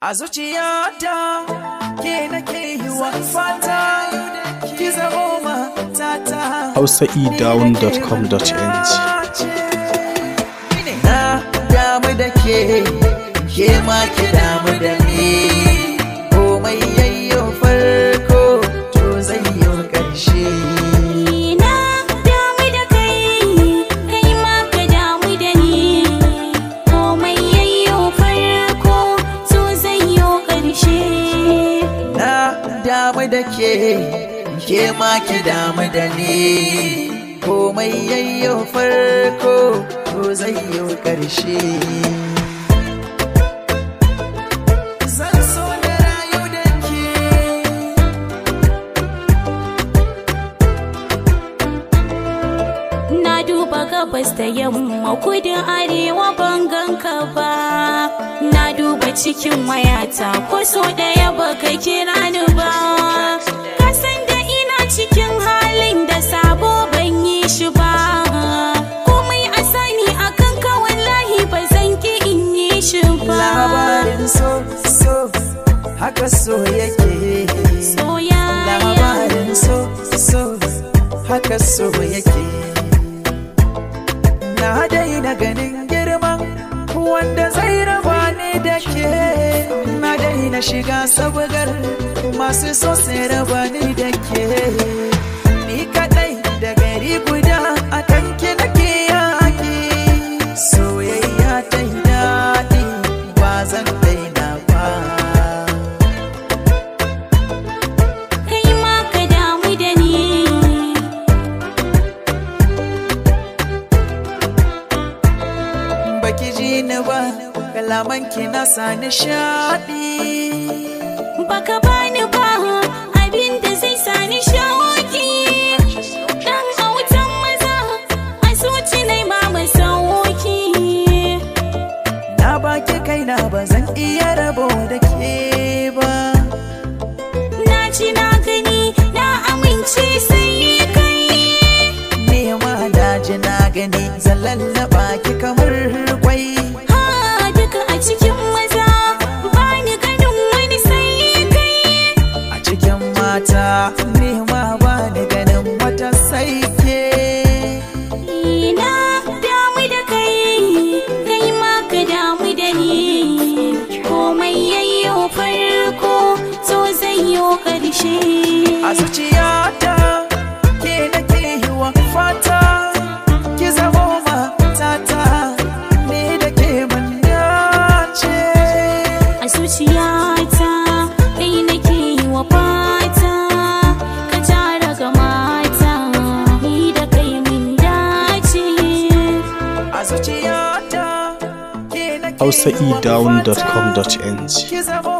A zuciyata ke nake yi wa fata ki zamo matata. hausaedown.com.ng Na damu da ke, ke ma ki damu da ni. Komai yayyo farko, to zai yi ƙarshe. Na damu da kai, kai ma ka damu da ni. Komai yayyo farko, so zai yo ƙarshe. Na damu da ke, ke ma ki damu da ni. Komai yayyo farko, to zai yi ƙarshe. Zan so na rayu da ke. Na duba gabas da yamma kudin arewa ban ganka ba. Na duba cikin wayata ko so ɗaya baka kira ni ba. Ka san da ina cikin halin da sabo ban yi shi ba. Komai a sani akan ka wallahi ba zan ki in yi shi ba. Labarin so, so, haka so yake. Soyayya. Labarin so, so, haka so yake. Na daina ganin girman wanda zai raba ni da ke. Na daina shiga sabgar masu so sai raba ni da ke. Ni kaɗai da gari guda a kan ki nake yaƙi. Soyayya ta yi daɗi ba zan daina ba. Kai ma ka damu da ni. baki ji ni ba kalaman ki na sa nishaɗi Baka bani ba abin da zai sani shawaki Dan autan maza a zuci nai ma masauki na baki kaina ba zan iya rabo da ke ba Na ci na gani na amince sai kai nema daji na gani zan lallaba ki kamar kwai Ha duka a cikin maza bani ganin wani sai kai a cikin mata nema ba ni ganin wata sai ke Na damu da kai kai ma ka damu da ni Komai yayyo farko so zai yo ƙarshe a zuciyata ke nake yi wa fata ki zamo matata ni da ke mun dace a zuciyata kai nake yi wa fata ka tara ga mata ni da kai mun dace a zuciyata ke nake yi wa hausaedown.com.ng fata, ki zamo